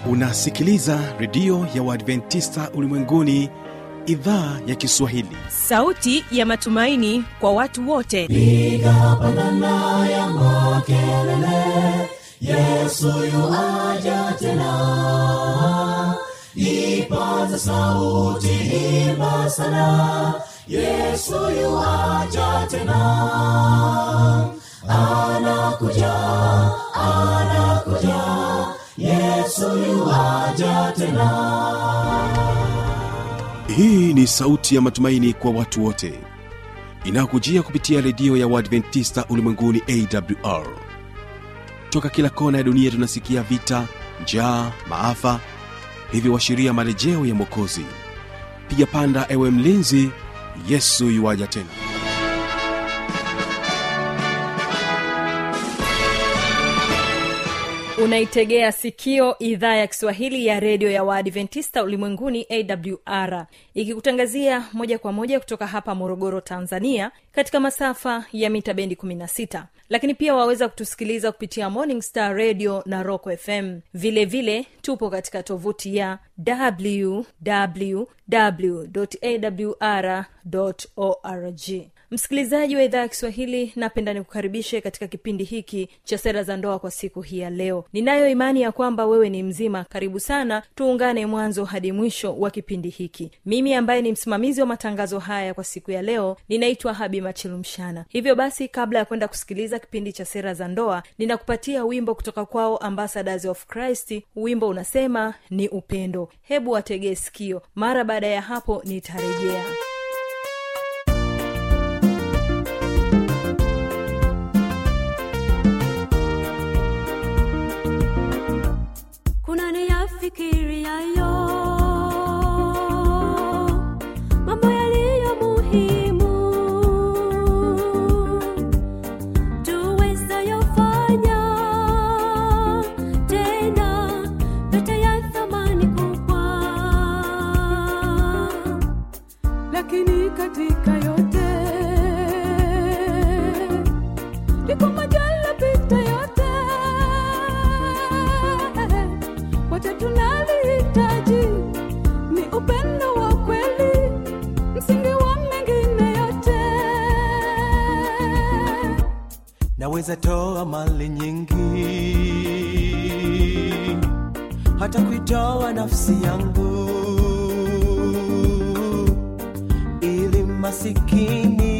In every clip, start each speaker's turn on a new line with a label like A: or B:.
A: unasikiliza redio ya uadventista ulimwenguni idhaa ya kiswahili
B: sauti ya matumaini kwa watu wote
C: piga pandana ya makelele yesu yuaja tena ipaza sauti imba sana yesu yuaja tena anakuja anakuja yesu yuaja tena
A: hii ni sauti ya matumaini kwa watu wote inayokujia kupitia redio ya uadventista ulimwenguni awr toka kila kona ya dunia tunasikia vita njaa maafa hivyo washiria marejeo ya mwokozi piga panda ewe mlinzi yesu yuwaja tena
B: unaitegea sikio idhaa ya kiswahili ya redio ya waadventista ulimwenguni awr ikikutangazia moja kwa moja kutoka hapa morogoro tanzania katika masafa ya mita bendi 16 lakini pia waweza kutusikiliza kupitia morning star radio na rock fm vile vile tupo katika tovuti ya www awr org msikilizaji wa idhaa ya kiswahili napenda nikukaribishe katika kipindi hiki cha sera za ndoa kwa siku hii ya leo ninayo imani ya kwamba wewe ni mzima karibu sana tuungane mwanzo hadi mwisho wa kipindi hiki mimi ambaye ni msimamizi wa matangazo haya kwa siku ya leo ninaitwa habi machilumshana hivyo basi kabla ya kwenda kusikiliza kipindi cha sera za ndoa ninakupatia wimbo kutoka kwao ambassadors of christ wimbo unasema ni upendo hebu wategee sikio mara baada ya hapo nitarejea
D: kuna niyafikiriayo mambo yaliyo muhimu tuwezayofanya tena yote ya thamani kubwa lakini katika yote liko majala pita yote wote tunalihitaji ni upendo wa kweli msingi wa mengine yote
E: naweza toa mali nyingi hata kuitoa nafsi yangu ili masikini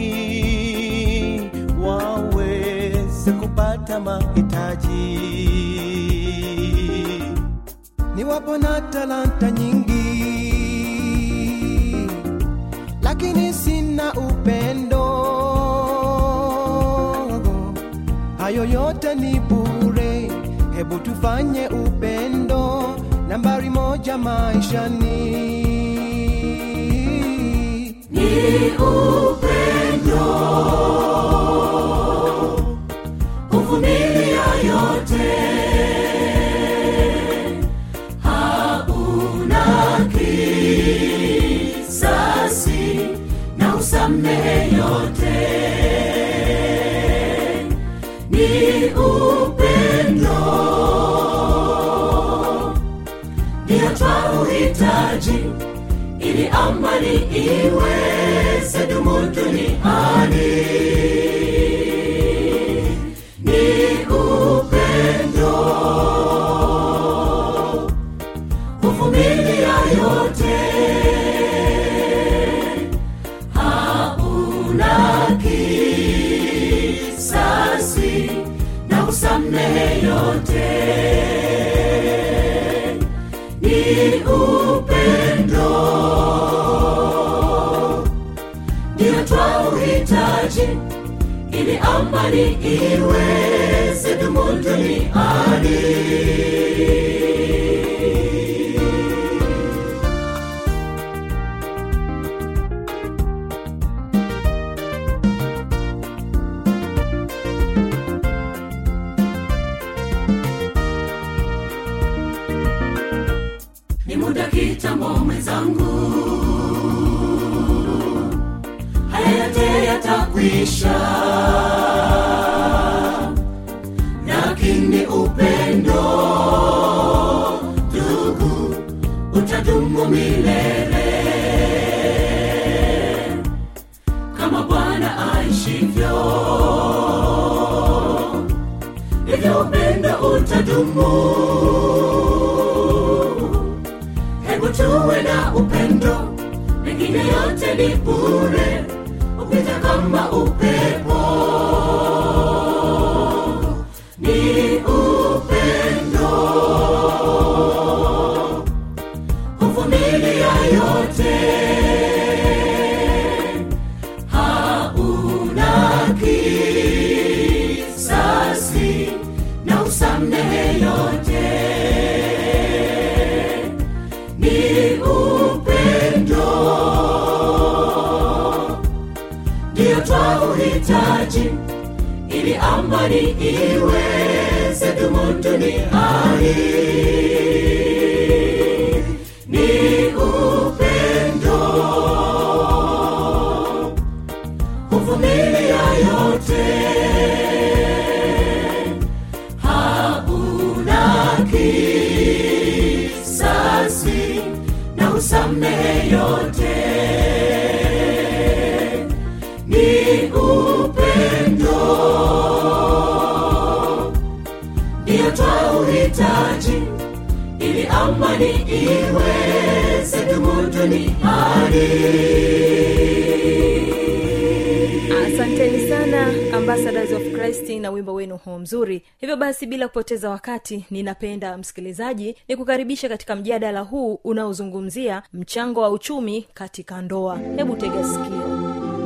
E: waweze kupata mahitaji niwapo na talanta nyingi lakini sina upendo hayo yote ni bure hebu tufanye upendo nambari moja maishani
C: ni upendo kuvumilia yote hauna kisasi na usamehe yote ni upendo ndio twauhitaji ili amani iweze dumu duniani ni upendo kuvumilia yote hauna kisasi na usamehe yote ni upendo ndio twauhitaji ili amani iweze dumu duniani ni muda kitambo mwenzangu haya yote yatakwisha lakini upendo utadumu hebu tuwe na upendo mengine yote ni bure upita kama upepo ni upendo huvumilia yote hauna kisasi na usamehe yote ni upendo ndiyo twauhitaji ili amani iweze dumu duniani ni upendo huvumilia yote hauna kisasi na usamehe yote ni upendo ndiyo twauhitaji ili amani iweze dumu duniani
B: asanteni sana ambassadors of christ na wimbo wenu huo mzuri hivyo basi bila kupoteza wakati ninapenda msikilizaji ni kukaribisha katika mjadala huu unaozungumzia mchango wa uchumi katika ndoa hebu tega sikio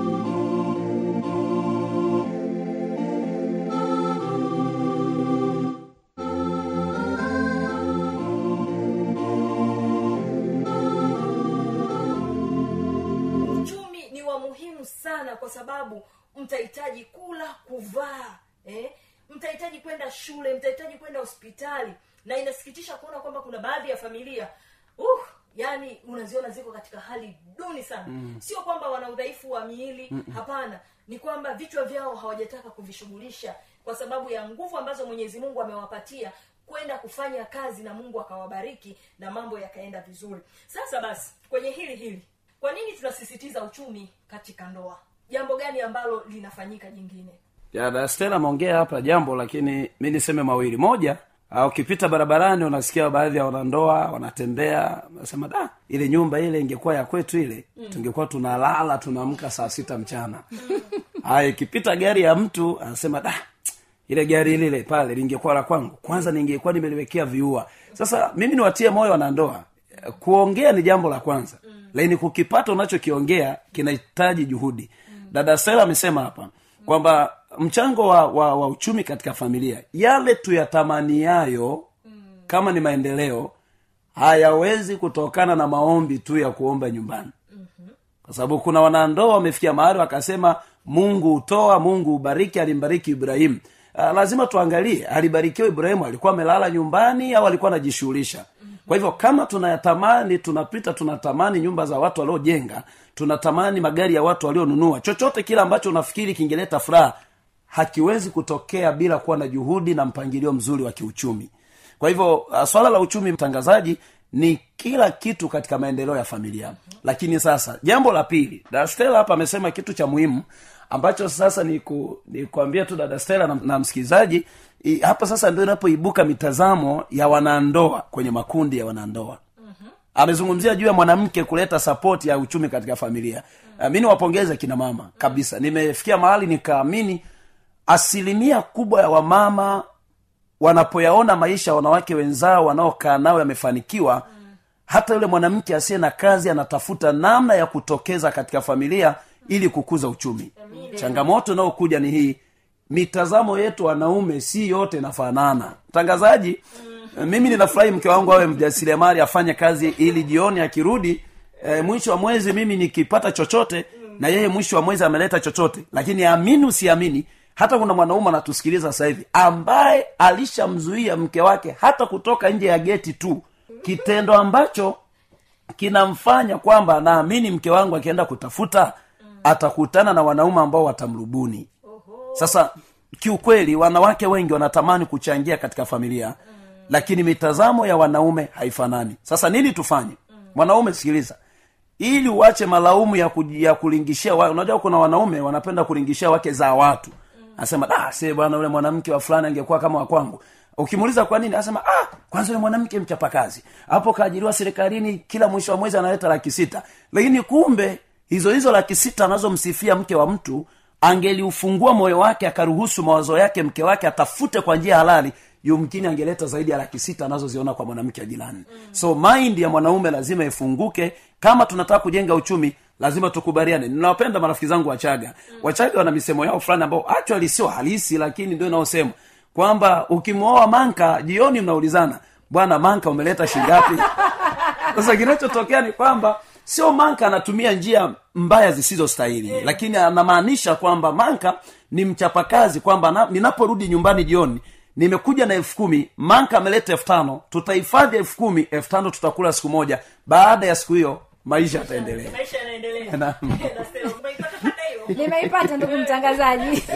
B: uchumi ni wa muhimu sana kwa sababu mtahitaji kula kuvaa eh? mtahitaji kwenda shule mtahitaji kwenda hospitali na inasikitisha kuona kwamba kuna baadhi ya familia uh, yani unaziona ziko katika hali duni sana mm. sio kwamba wana udhaifu wa miili Mm-mm. hapana ni kwamba vichwa vyao hawajataka kuvishughulisha kwa sababu ya nguvu ambazo mwenyezi mungu amewapatia kwenda kufanya kazi na mungu akawabariki na mambo yakaenda vizuri sasa basi kwenye hili hili kwa nini tunasisitiza uchumi katika ndoa jambo gani ambalo linafanyika jingine
F: ya da stela ameongea hapa jambo lakini mi niseme mawili moja ah, ukipita barabarani unasikia baadhi ya wanandoa wanatembea nasema da ile nyumba ile ingekuwa ya kwetu ile mm. tungekuwa tunalala tunaamka saa sita mchana haya ikipita gari ya mtu anasema da ile gari lile pale lingekuwa la kwangu kwanza ningekuwa nimeliwekea viua sasa mimi niwatie moyo wanandoa kuongea ni jambo la kwanza mm. lakini kukipata unachokiongea kinahitaji juhudi mm. dada stela amesema hapa kwamba mchango wa, wa, wa uchumi katika familia yale tuyatamaniayo mm. kama ni maendeleo hayawezi kutokana na maombi tu ya kuomba nyumbani kwa sababu kuna wanandoa wamefikia mahali wakasema mungu hutoa mungu hubariki alimbariki ibrahimu uh, lazima tuangalie alibarikiwa ibrahimu alikuwa amelala nyumbani au alikuwa anajishughulisha kwa hivyo kama tunayatamani tunapita tunatamani nyumba za watu waliojenga tunatamani magari ya watu walionunua chochote kile ambacho unafikiri kingeleta furaha hakiwezi kutokea bila kuwa na juhudi na mpangilio mzuri wa kiuchumi kwa hivyo uh, swala la uchumi mtangazaji ni kila kitu katika maendeleo ya familia lakini sasa jambo la pili dada stela hapa amesema kitu cha muhimu ambacho sasa ni, ku, ni kuambia tu dada stela na, na msikilizaji i, hapa sasa ndio inapoibuka mitazamo ya wanandoa kwenye makundi ya wanandoa amezungumzia juu ya mwanamke kuleta sapoti ya uchumi katika familia uh, mi niwapongeze kina mama kabisa nimefikia mahali nikaamini asilimia kubwa ya wamama wanapoyaona maisha ya wanawake wenzao wanaokaa nao yamefanikiwa hata yule mwanamke asiye na kazi anatafuta namna ya kutokeza katika familia ili kukuza uchumi changamoto inayokuja ni hii mitazamo yetu wanaume si yote inafanana mtangazaji mimi ninafurahi mke wangu awe mjasiriamali afanye kazi ili jioni akirudi e, mwisho wa mwezi mimi nikipata chochote na yeye mwisho wa mwezi ameleta chochote lakini amini usiamini hata kuna mwanaume anatusikiliza sasa hivi ambaye alishamzuia mke wake hata kutoka nje ya geti tu kitendo ambacho kinamfanya kwamba naamini mke wangu akienda kutafuta atakutana na wanaume ambao watamrubuni sasa kiukweli wanawake wengi wanatamani kuchangia katika familia mm. lakini mitazamo ya wanaume haifanani sasa nini tufanye mwanaume sikiliza ili uache malaumu ya, ku, ya kulingishia wa, unajua kuna wanaume wanapenda kulingishia wake za watu anasema da se bwana ule mwanamke wa fulani angekuwa kama wa kwangu ukimuuliza kwa nini anasema ah kwanza ni mwanamke mchapakazi hapo kaajiriwa serikalini kila mwisho wa mwezi analeta laki sita lakini kumbe hizo hizo laki sita anazomsifia mke wa mtu angeliufungua moyo wake akaruhusu mawazo yake mke wake atafute kwa njia halali yumkini angeleta zaidi ya laki sita anazoziona kwa mwanamke wa jirani mm. so mind ya mwanaume lazima ifunguke kama tunataka kujenga uchumi lazima tukubaliane ninawapenda marafiki zangu wachaga mm. wachaga wana misemo yao fulani ambao actually sio halisi lakini ndio inaosema kwamba ukimwoa manka jioni mnaulizana bwana manka umeleta shingapi sasa kinachotokea ni kwamba sio manka anatumia njia mbaya zisizostahili yeah. lakini anamaanisha kwamba manka ni mchapakazi kwamba na- ninaporudi nyumbani jioni nimekuja na elfu kumi manka ameleta elfu tano tutahifadhi elfu kumi elfu tano tutakula siku moja baada ya siku hiyo maisha yataendelea
B: maisha yanaendelea
F: Naam.
B: Na Stella, umeipata pata hiyo
G: nimeipata ndugu mtangazaji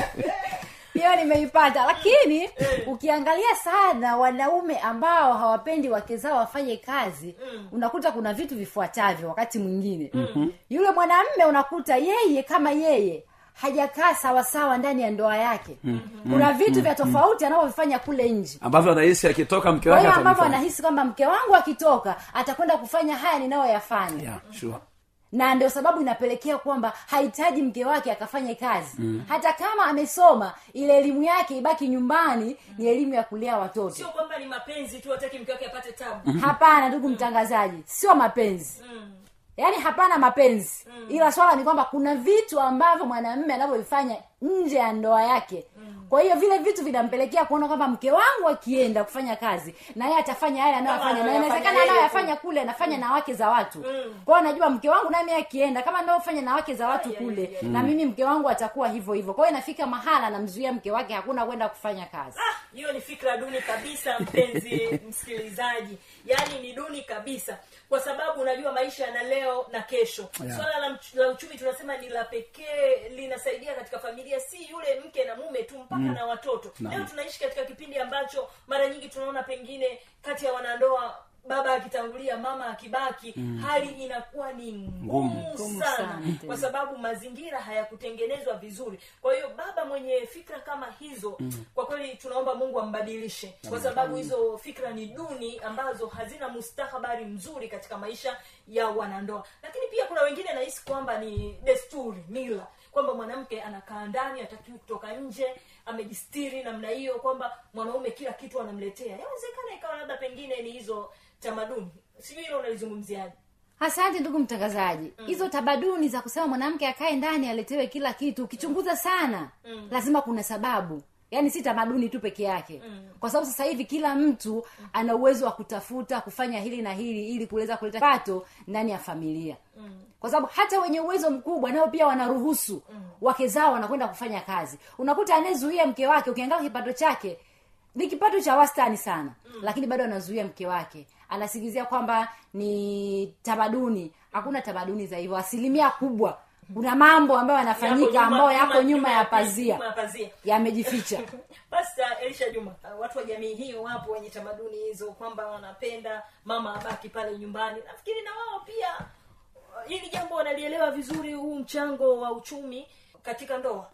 G: hiyo nimeipata lakini ukiangalia sana wanaume ambao hawapendi wake zao wafanye kazi unakuta kuna vitu vifuatavyo wakati mwingine yule mwanamme unakuta yeye kama yeye hajakaa sawasawa ndani ya ndoa yake kuna vitu vya tofauti anavyovifanya kule nje
F: ambavyo anahisi akitoka mke
G: kwa
F: wake
G: hiyo ambavyo
F: atamfanya.
G: anahisi kwamba mke wangu akitoka atakwenda kufanya haya ninayoyafanya
F: yeah, sure.
G: na ndio sababu inapelekea kwamba hahitaji mke wake akafanye kazi mm. hata kama amesoma ile elimu yake ibaki nyumbani ni elimu ya kulea watoto
B: sio kwamba ni mapenzi tu ataki mke wake apate tabu
G: hapana ndugu mtangazaji sio mapenzi yaani hapana mapenzi ila swala ni kwamba kuna vitu ambavyo mwanamume anavyovifanya nje ya ndoa yake kwa hiyo vile vitu vinampelekea kuona kwamba mke wangu akienda kufanya kazi na yeye atafanya yale anayoyafanya na
B: anayoyafanya
G: inawezekana
B: yeye
G: anayoyafanya kule anafanya na wake za watu kwa hiyo najua mke wangu nami akienda kama anaofanya na wake za watu kule na mimi mke wangu atakuwa hivyo hivyo kwa hiyo inafika mahala anamzuia mke wake hakuna kwenda kufanya kazi
B: Ah, hiyo ni fikra duni kabisa mpenzi msikilizaji yaani ni duni kabisa kwa sababu unajua maisha yana leo na kesho
F: Yeah.
B: swala la, mch- la uchumi tunasema ni la pekee linasaidia katika familia si yule mke na mume tu mpaka na watoto leo tunaishi katika kipindi ambacho mara nyingi tunaona pengine kati ya wanandoa baba akitangulia mama akibaki hali inakuwa ni ngumu
G: Ngumu
B: sana
G: sana,
B: kwa sababu mazingira hayakutengenezwa vizuri kwa hiyo baba mwenye fikra kama hizo mm. kwa kweli tunaomba mungu ambadilishe kwa sababu hizo fikra ni duni ambazo hazina mustakabali mzuri katika maisha ya wanandoa lakini pia kuna wengine nahisi kwamba ni desturi mila kwamba mwanamke anakaa ndani atakiwi kutoka nje amejistiri namna hiyo kwamba mwanaume kila kitu anamletea yawezekana ikawa labda pengine ni hizo tamaduni sijui hilo unalizungumziaje
G: asante ndugu mtangazaji hizo tamaduni za kusema mwanamke akae ndani aletewe kila kitu ukichunguza sana mm. lazima kuna sababu yaani si tamaduni tu peke yake mm. kwa sababu sasa hivi kila mtu ana uwezo wa kutafuta kufanya hili na hili ili kuweza kuleta pato ndani ya familia mm. kwa sababu hata wenye uwezo mkubwa nao pia wanaruhusu mm. wake zao wanakwenda kufanya kazi unakuta anayezuia mke wake ukiangalia kipato chake ni kipato cha wastani sana mm. lakini bado anazuia mke wake anasikizia kwamba ni tamaduni hakuna tamaduni za hivyo asilimia kubwa kuna mambo ambayo yanafanyika ambayo yako nyuma ya pazia
B: nyuma ya pazia
G: yamejificha
B: basi uh, elisha juma uh, watu wa jamii hii wapo wenye tamaduni hizo kwamba wanapenda mama abaki pale nyumbani nafikiri na wao pia uh, hili jambo wanalielewa vizuri huu mchango wa uchumi katika ndoa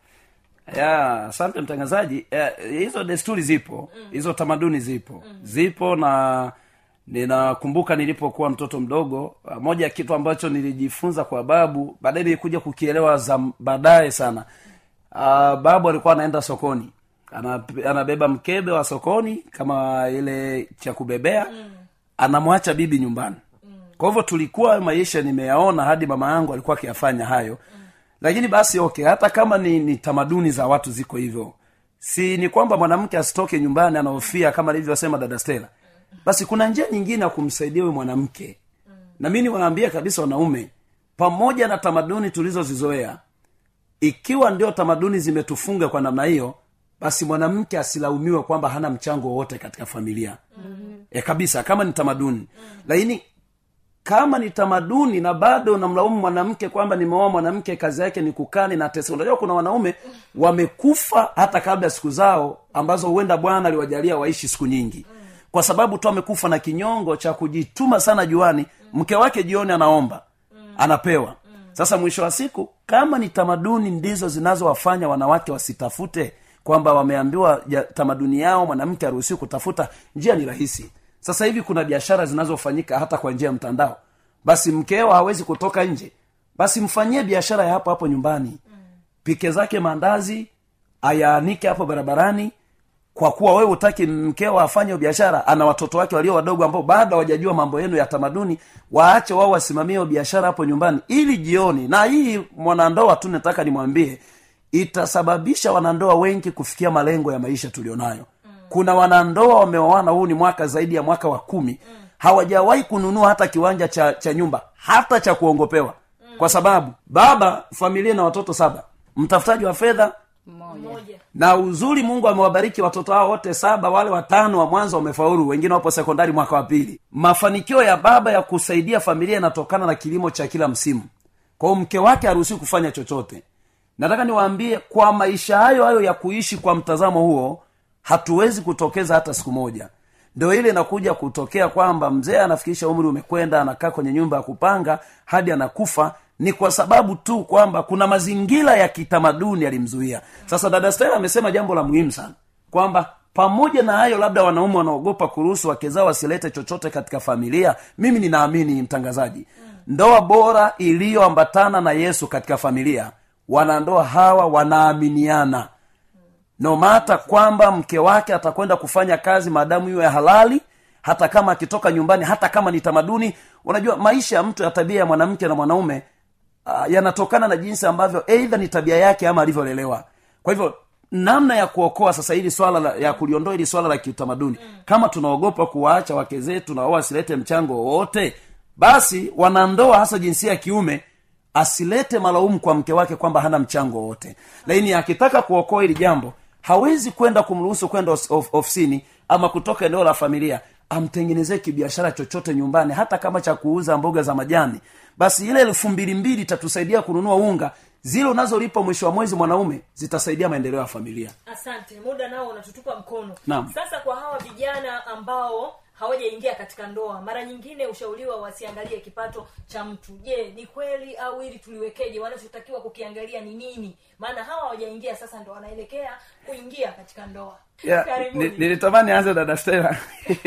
F: ya asante mtangazaji ya, hizo desturi zipo hizo tamaduni zipo zipo na ninakumbuka nilipokuwa mtoto mdogo ah, moja ya kitu ambacho nilijifunza kwa babu baadaye nilikuja kukielewa za baadaye sana uh, babu alikuwa anaenda sokoni Ana, anabeba mkebe wa sokoni kama ile cha kubebea mm. anamwacha bibi nyumbani mm. kwa hivyo tulikuwa maisha nimeyaona hadi mama yangu alikuwa akiyafanya hayo mm. lakini basi okay hata kama ni, ni tamaduni za watu ziko hivyo si ni kwamba mwanamke asitoke nyumbani anahofia kama alivyosema dada stela basi kuna njia nyingine ya kumsaidia huyu mwanamke na mi niwaambia kabisa wanaume pamoja na tamaduni tulizozizoea ikiwa ndio tamaduni zimetufunga kwa namna hiyo basi mwanamke asilaumiwe kwamba hana mchango wowote katika familia mm-hmm. e, kabisa kama ni tamaduni mm-hmm. lakini kama ni tamaduni na bado unamlaumu mwanamke kwamba nimeoa mwanamke kazi yake ni kukani na tesa unajua kuna wanaume wamekufa hata kabla ya siku zao ambazo huenda bwana aliwajalia waishi siku nyingi kwa sababu tu amekufa na kinyongo cha kujituma sana juani mke wake jioni anaomba anapewa sasa mwisho wa siku kama ni tamaduni ndizo zinazowafanya wanawake wasitafute kwamba wameambiwa ja, tamaduni yao mwanamke aruhusiwi kutafuta njia ni rahisi sasa hivi kuna biashara zinazofanyika hata kwa njia ya mtandao basi mkeo hawezi kutoka nje basi mfanyie biashara ya hapo hapo nyumbani pike zake maandazi ayaanike hapo barabarani kwa kuwa wewe utaki mkeo afanye biashara ana watoto wake walio wadogo ambao bado hawajajua mambo yenu ya tamaduni waache wao wasimamie hiyo biashara hapo nyumbani ili jioni na hii mwanandoa tu nataka nimwambie itasababisha wanandoa wengi kufikia malengo ya maisha tulionayo mm. kuna wanandoa wameoana huu ni mwaka zaidi ya mwaka wa kumi mm. hawajawahi kununua hata kiwanja cha, cha nyumba hata cha kuongopewa mm. kwa sababu baba familia na watoto saba mtafutaji wa fedha
B: moja
F: na uzuri mungu amewabariki watoto hao wote saba wale watano wa mwanzo wamefaulu wengine wapo sekondari mwaka wa pili mafanikio ya baba ya kusaidia familia yanatokana na kilimo cha kila msimu kwa hiyo mke wake haruhusiwi kufanya chochote nataka niwaambie kwa maisha hayo hayo ya kuishi kwa mtazamo huo hatuwezi kutokeza hata siku moja ndio ile inakuja kutokea kwamba mzee anafikisha umri umekwenda anakaa kwenye nyumba ya kupanga hadi anakufa ni kwa sababu tu kwamba kuna mazingira ya kitamaduni yalimzuia sasa dada stela amesema jambo la muhimu sana kwamba pamoja na hayo labda wanaume wanaogopa kuruhusu wake zao wasilete chochote katika familia mimi ninaamini mtangazaji ndoa bora iliyoambatana na yesu katika familia wanandoa hawa wanaaminiana no mata kwamba mke wake atakwenda kufanya kazi maadamu iwe halali hata kama akitoka nyumbani hata kama ni tamaduni unajua maisha ya mtu ya tabia ya mwanamke na mwanaume uh, yanatokana na jinsi ambavyo eidha ni tabia yake ama alivyolelewa kwa hivyo namna ya kuokoa sasa hili swala la, ya kuliondoa hili swala la kiutamaduni mm. kama tunaogopa kuwaacha wake zetu na wao wasilete mchango wowote basi wanandoa hasa jinsia ya kiume asilete malaumu kwa mke wake kwamba hana mchango wowote lakini akitaka kuokoa hili jambo hawezi kwenda kumruhusu kwenda of, of, ofisini ama kutoka eneo la familia amtengenezee kibiashara chochote nyumbani hata kama cha kuuza mboga za majani basi ile elfu mbili mbili itatusaidia kununua unga zile unazolipa mwisho wa mwezi mwanaume zitasaidia maendeleo ya familia
B: asante muda nao unatutupa mkono
F: Naam.
B: sasa kwa hawa vijana ambao hawajaingia katika ndoa mara nyingine ushauriwa wasiangalie kipato cha mtu je ni kweli au ili tuliwekeje wanachotakiwa kukiangalia ni nini maana hawa hawajaingia sasa ndo wanaelekea kuingia katika ndoa
F: yeah,
B: Karibuni.
F: ni- nilitamani anze dada stela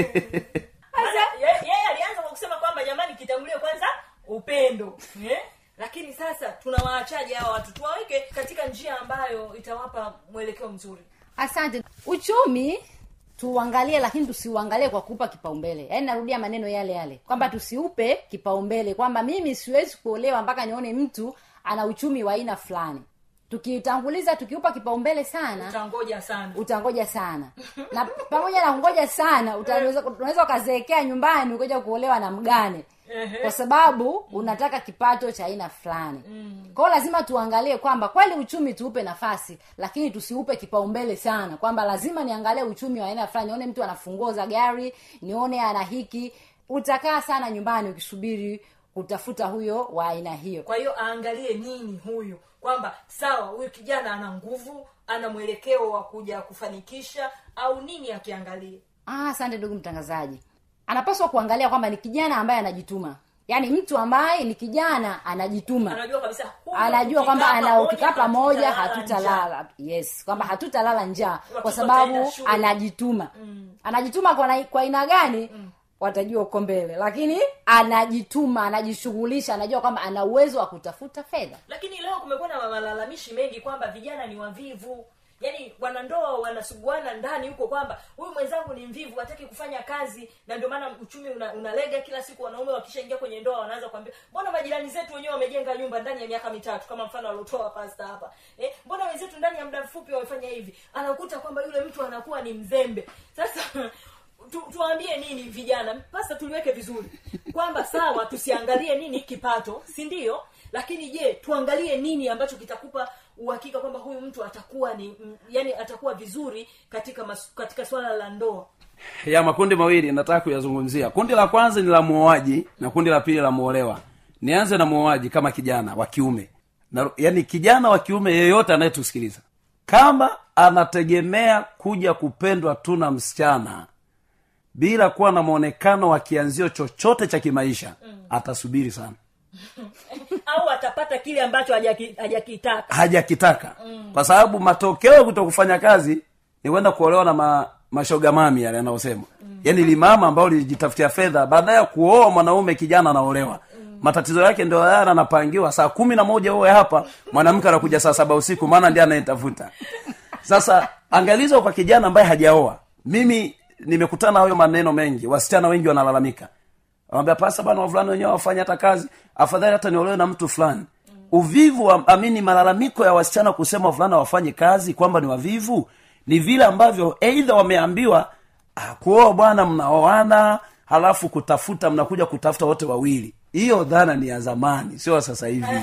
B: Maana ye- yeye alianza kwa kusema kwamba jamani kitangulie kwanza upendo eh? lakini sasa tunawaachaje hawa watu tuwaweke katika njia ambayo itawapa mwelekeo mzuri
G: asante uchumi tuuangalie lakini tusiuangalie kwa kuupa kipaumbele yaani narudia maneno yale yale kwamba tusiupe kipaumbele kwamba mimi siwezi kuolewa mpaka nione mtu ana uchumi wa aina fulani tukitanguliza tukiupa kipaumbele sana
B: utangoja sana
G: utangoja sana na pamoja na kungoja sana utaweza unaweza ukazeekea nyumbani ukaja kuolewa na mgane kwa sababu unataka kipato cha aina fulani kwao lazima tuangalie kwamba kweli uchumi tuupe nafasi lakini tusiupe kipaumbele sana kwamba lazima niangalie uchumi wa aina fulani nione mtu ana funguo za gari nione ana hiki utakaa sana nyumbani ukisubiri kutafuta huyo wa aina hiyo
B: kwa hiyo aangalie nini huyu kwamba sawa huyu kijana ana nguvu ana mwelekeo wa kuja kufanikisha au nini akiangalie
G: Ah, asante ndugu mtangazaji anapaswa kuangalia kwamba ni kijana ambaye anajituma yaani mtu ambaye ni kijana anajituma
B: anajua kabisa huyu
G: anajua kwamba
B: tukikaa
G: ana
B: pamoja,
G: ukikaa pamoja
B: hatutalala
G: hatutalala yes kwamba hatutalala njaa
B: Watoto
G: kwa sababu
B: wataenda shule.
G: anajituma anajituma kwa na- kwa aina gani watajua uko mbele lakini anajituma anajishughulisha anajua kwamba ana uwezo wa kutafuta fedha
B: lakini leo kumekuwa na malalamishi mengi kwamba vijana ni wavivu yaani wanandoa wanasuguana ndani huko kwamba huyu mwenzangu ni mvivu hataki kufanya kazi na ndio maana uchumi una, unalega kila siku wanaume wakishaingia kwenye ndoa wanaanza kuambia mbona majirani zetu wenyewe wamejenga nyumba ndani ya miaka mitatu kama mfano aliotoa pasta hapa eh, mbona wenzetu ndani ya muda mfupi wamefanya hivi anakuta kwamba yule mtu anakuwa ni mzembe sasa tu, tuwaambie nini vijana pasta tuliweke vizuri kwamba sawa tusiangalie nini kipato si ndio lakini je tuangalie nini ambacho kitakupa uhakika kwamba huyu mtu atakuwa ni mm, yani atakuwa vizuri katika mas, katika swala la ndoa
F: ya makundi mawili nataka kuyazungumzia kundi la kwanza ni la muoaji na kundi la pili la muolewa nianze na muoaji kama kijana wa kiume na, yani kijana wa kiume yeyote anayetusikiliza kama anategemea kuja kupendwa tu na msichana bila kuwa na mwonekano wa kianzio chochote cha kimaisha mm. atasubiri sana
B: au atapata kile ambacho hajaki- hajakitaka
F: hajakitaka mm. kwa sababu matokeo ya kuto kufanya kazi ni kwenda kuolewa na ma, mashoga mami yale anaosema mm. yaani limama ambao lilijitafutia fedha baada ya kuoa mwanaume kijana anaolewa mm. matatizo yake ndio haya anapangiwa saa kumi na moja uwe hapa mwanamke anakuja saa saba usiku maana ndiye anayetafuta sasa angalizo kwa kijana ambaye hajaoa mimi nimekutana na hayo maneno mengi wasichana wengi wanalalamika wanambia pasa bana wavulana wenyewe wafanya hata kazi afadhali hata niolewe na mtu fulani uvivu wa, amini malalamiko ya wasichana kusema wavulana wafanye kazi kwamba ni wavivu ni vile ambavyo eidha wameambiwa ah, kuoa bwana mnaoana halafu kutafuta mnakuja kutafuta wote wawili hiyo dhana ni ya zamani sio ya sasa hivi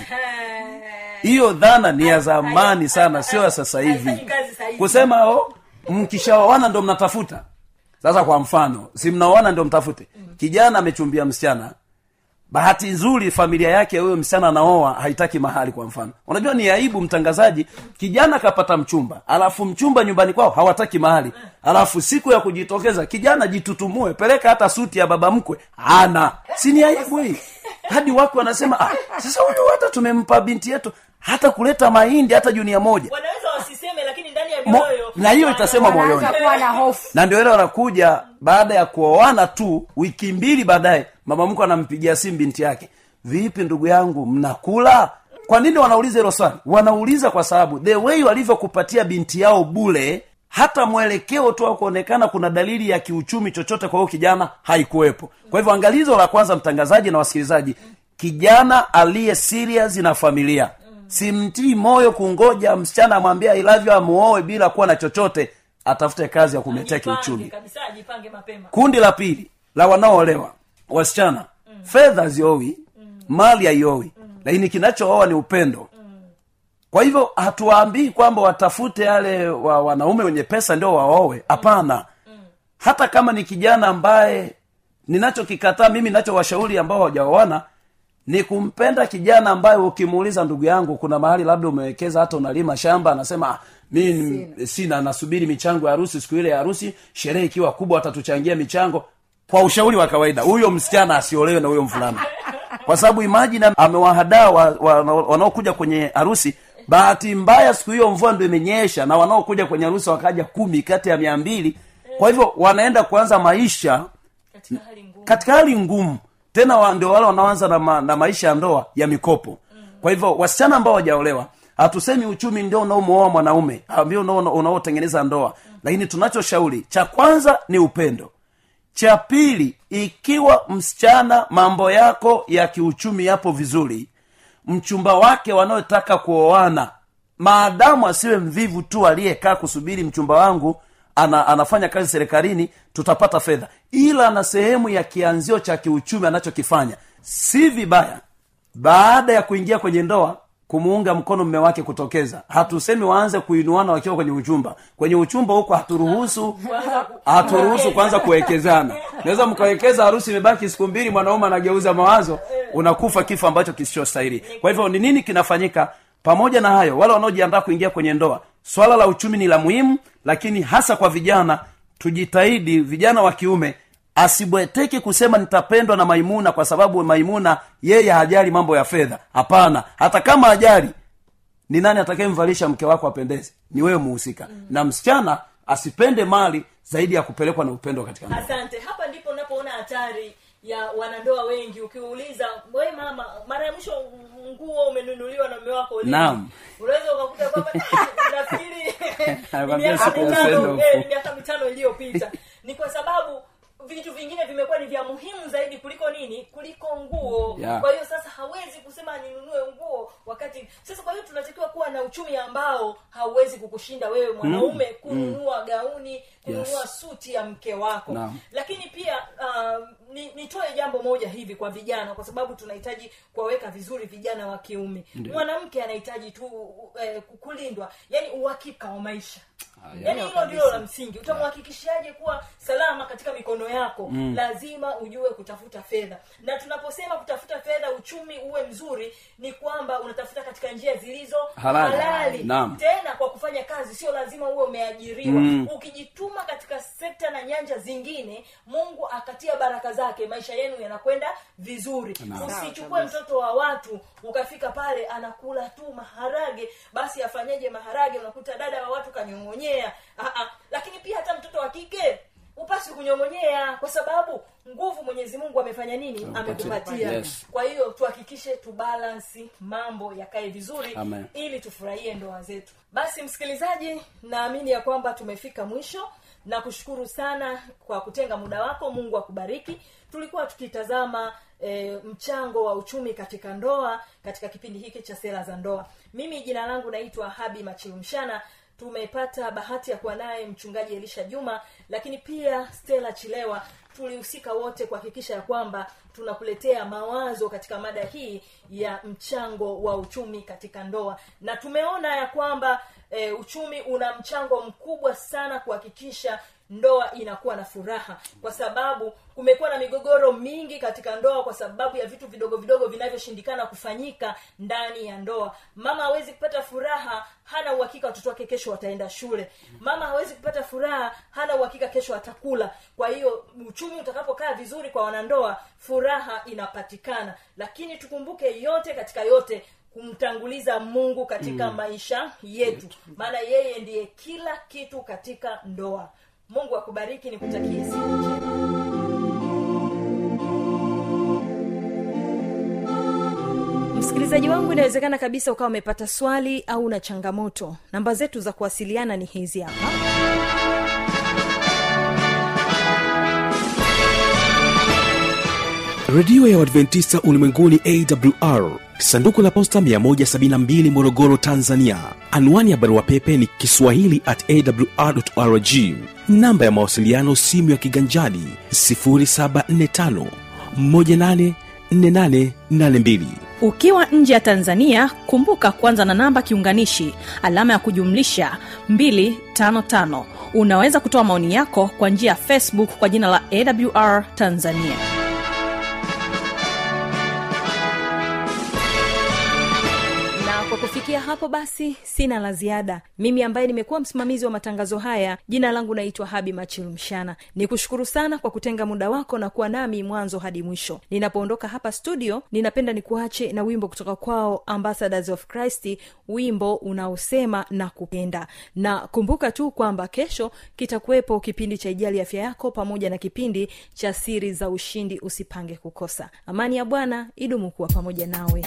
F: hiyo dhana ni ya zamani sana sio ya sasa hivi
B: Haifanyi kazi sasa hivi.
F: kusema o mkishaoana ndo mnatafuta sasa kwa mfano si mnaoana ndo mtafute kijana amechumbia msichana bahati nzuri familia yake huyo msichana anaoa haitaki mahali kwa mfano unajua ni aibu mtangazaji kijana kapata mchumba alafu mchumba nyumbani kwao hawataki mahali alafu siku ya kujitokeza kijana jitutumue peleka hata suti ya baba mkwe ana si ni aibu hii hadi wako wanasema ah, sasa huyu hata tumempa binti yetu hata kuleta mahindi hata junia moja
B: wanaweza wasiseme lakini ndani ya
F: Mo,
B: mioyo
F: na hiyo itasema moyoni
G: wanaanza kuwa na hofu
F: na ndio ile wanakuja baada ya kuoana tu wiki mbili baadaye mama mkwe anampigia simu binti yake vipi ndugu yangu mnakula kwa nini wanauliza hilo swali wanauliza kwa sababu the way walivyokupatia binti yao bule hata mwelekeo tu wa kuonekana kuna dalili ya kiuchumi chochote kwa huyo kijana haikuwepo kwa hivyo angalizo la kwanza mtangazaji na wasikilizaji kijana aliye serious na familia simtii moyo kungoja msichana amwambia I love you amuoe bila kuwa na chochote atafute kazi ya kumletea
B: Ajipange
F: kiuchumi
B: kabisa ajipange mapema
F: kundi la pili la wanaoolewa wasichana mm. fedha ziowi mm. mali haiowi mm. lakini kinachooa ni upendo mm. kwa hivyo hatuwaambii kwamba watafute yale wa wanaume wenye pesa ndio waowe hapana mm. hata kama ni kijana ambaye ninachokikataa mimi nachowashauri ambao hawajaoana ni kumpenda kijana ambaye ukimuuliza ndugu yangu kuna mahali labda umewekeza hata unalima shamba anasema "Ah, mi sina. sina nasubiri michango ya harusi siku ile ya harusi sherehe ikiwa kubwa watatuchangia michango kwa ushauri wa kawaida huyo msichana asiolewe na huyo mvulana kwa sababu imajini amewahadaa wa, wa, wanaokuja kwenye harusi bahati mbaya siku hiyo mvua ndo imenyesha na wanaokuja kwenye harusi wakaja kumi kati ya mia mbili kwa hivyo wanaenda kuanza maisha
B: katika hali ngumu
F: katika hali ngumu tena wa, ndio wale wanaoanza na, ma, na maisha ya ndoa ya mikopo kwa hivyo wasichana ambao wajaolewa hatusemi uchumi ndio unaomwoa mwanaume ndio unao- unaotengeneza ndoa lakini tunachoshauri cha kwanza ni upendo cha pili ikiwa msichana mambo yako ya kiuchumi yapo vizuri mchumba wake wanaotaka kuoana maadamu asiwe mvivu tu aliyekaa kusubiri mchumba wangu ana, anafanya kazi serikalini tutapata fedha ila na sehemu ya kianzio cha kiuchumi anachokifanya si vibaya baada ya kuingia kwenye ndoa kumuunga mkono mme wake kutokeza hatusemi waanze kuinuana wakiwa kwenye uchumba kwenye uchumba huko haturuhusu haturuhusu kwanza kuwekezana naweza mkawekeza harusi imebaki siku mbili mwanaume anageuza mawazo unakufa kifo ambacho kisichostahili kwa hivyo ni nini kinafanyika pamoja na hayo wale wanaojiandaa kuingia kwenye ndoa swala la uchumi ni la muhimu lakini hasa kwa vijana tujitahidi vijana wa kiume asibweteke kusema nitapendwa na maimuna kwa sababu maimuna yeye hajali mambo ya fedha hapana hata kama hajali ni nani atakayemvalisha mke wako apendeze ni wewe muhusika mm. na msichana asipende mali zaidi ya kupelekwa na upendo katika ndoa
B: asante hapa ndipo napoona hatari ya wanandoa wengi ukiuliza we mama mara ya mwisho nguo umenunuliwa na mume wako lini?"
F: Naam.
B: unaweza ukakuta kwamba nafikiri ni
F: Anakwambia
B: miaka
F: siku ya
B: mitano
F: send-off.
B: eh, ni miaka mitano iliyopita ni kwa sababu vitu vingine vimekuwa ni vya muhimu zaidi kuliko nini kuliko nguo
F: Yeah.
B: kwa hiyo sasa hawezi kusema ninunue nguo wakati sasa kwa hiyo tunatakiwa kuwa na uchumi ambao hauwezi kukushinda wewe mwanaume kununua gauni kununua
F: Yes.
B: suti ya mke wako
F: Naam.
B: lakini pia uh, ni, nitoe jambo moja hivi kwa vijana kwa sababu tunahitaji kuwaweka vizuri vijana wa kiume mwanamke anahitaji tu eh, kulindwa yani uhakika wa maisha yaani hilo ndilo la msingi utamhakikishaje kuwa salama katika mikono yako mm. lazima ujue kutafuta fedha na tunaposema kutafuta fedha uchumi uwe mzuri ni kwamba unatafuta katika njia zilizo
F: Halali. Naam.
B: tena kwa kufanya kazi sio lazima uwe umeajiriwa
F: Mm.
B: ukijituma katika sekta na nyanja zingine mungu akatia baraka zake zake maisha yenu yanakwenda vizuri
F: Naam.
B: usichukue mtoto wa watu ukafika pale anakula tu maharage basi afanyeje maharage unakuta dada wa watu kanyong'onyea Ah, ah. lakini pia hata mtoto wa kike upasi kunyong'onyea kwa sababu nguvu mwenyezi mungu amefanya nini amekupatia
F: Yes.
B: kwa hiyo tuhakikishe tubalansi mambo yakae vizuri
F: Amen.
B: ili tufurahie ndoa zetu basi msikilizaji naamini ya kwamba tumefika mwisho na kushukuru sana kwa kutenga muda wako mungu akubariki tulikuwa tukitazama e, mchango wa uchumi katika ndoa katika kipindi hiki cha sera za ndoa mimi jina langu naitwa habi machilumshana tumepata bahati ya kuwa naye mchungaji elisha juma lakini pia stela chilewa tulihusika wote kuhakikisha ya kwamba tunakuletea mawazo katika mada hii ya mchango wa uchumi katika ndoa na tumeona ya kwamba e, uchumi una mchango mkubwa sana kuhakikisha ndoa inakuwa na furaha kwa sababu kumekuwa na migogoro mingi katika ndoa kwa sababu ya vitu vidogo vidogo vinavyoshindikana kufanyika ndani ya ndoa mama hawezi kupata furaha hana uhakika watoto wake kesho wataenda shule mama hawezi kupata furaha hana uhakika kesho atakula kwa hiyo uchumi utakapokaa vizuri kwa wanandoa furaha inapatikana lakini tukumbuke yote katika yote kumtanguliza mungu katika mm. maisha yetu maana yeye ndiye kila kitu katika ndoa mungu akubariki nikutakie siku njema msikilizaji wangu inawezekana kabisa ukawa umepata swali au una changamoto namba zetu za kuwasiliana ni hizi hapa
A: redio ya uadventista ulimwenguni awr sanduku la posta 172 morogoro tanzania anwani ya barua pepe ni kiswahili at awrrg namba ya mawasiliano simu ya kiganjani 745 184882
H: ukiwa nje ya tanzania kumbuka kwanza na namba kiunganishi alama ya kujumlisha 255 unaweza kutoa maoni yako kwa njia ya facebook kwa jina la awr tanzania
B: na kwa kufikia hapo basi sina la ziada mimi ambaye nimekuwa msimamizi wa matangazo haya jina langu naitwa habi machilumshana ni kushukuru sana kwa kutenga muda wako na kuwa nami mwanzo hadi mwisho ninapoondoka hapa studio ninapenda nikuache na wimbo kutoka kwao ambassadors of christ wimbo unaosema na kupenda na kumbuka tu kwamba kesho kitakuwepo kipindi cha ijali afya yako pamoja na kipindi cha siri za ushindi usipange kukosa amani ya bwana idumu kuwa pamoja nawe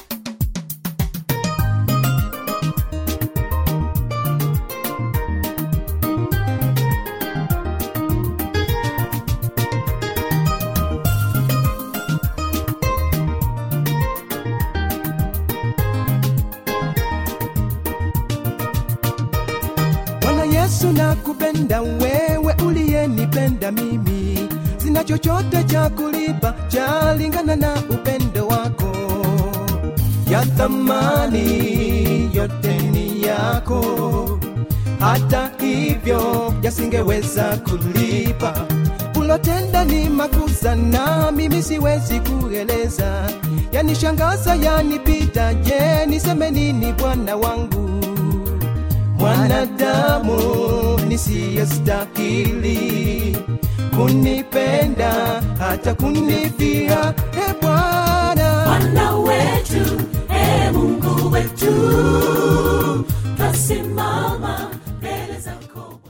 E: bwana yesu nakupenda wewe uliyenipenda mimi sina chochote cha kulipa chalingana na upendo wako ya thamani yote ni yako hata hivyo yasingeweza kulipa ulotenda ni makusa na mimi siwezi kueleza yanishangaza yanipita je niseme nini bwana wangu mwanadamu nisiyestahili kunipenda hata kunifia e bwana
C: Bwana wetu, e Mungu wetu, twasimama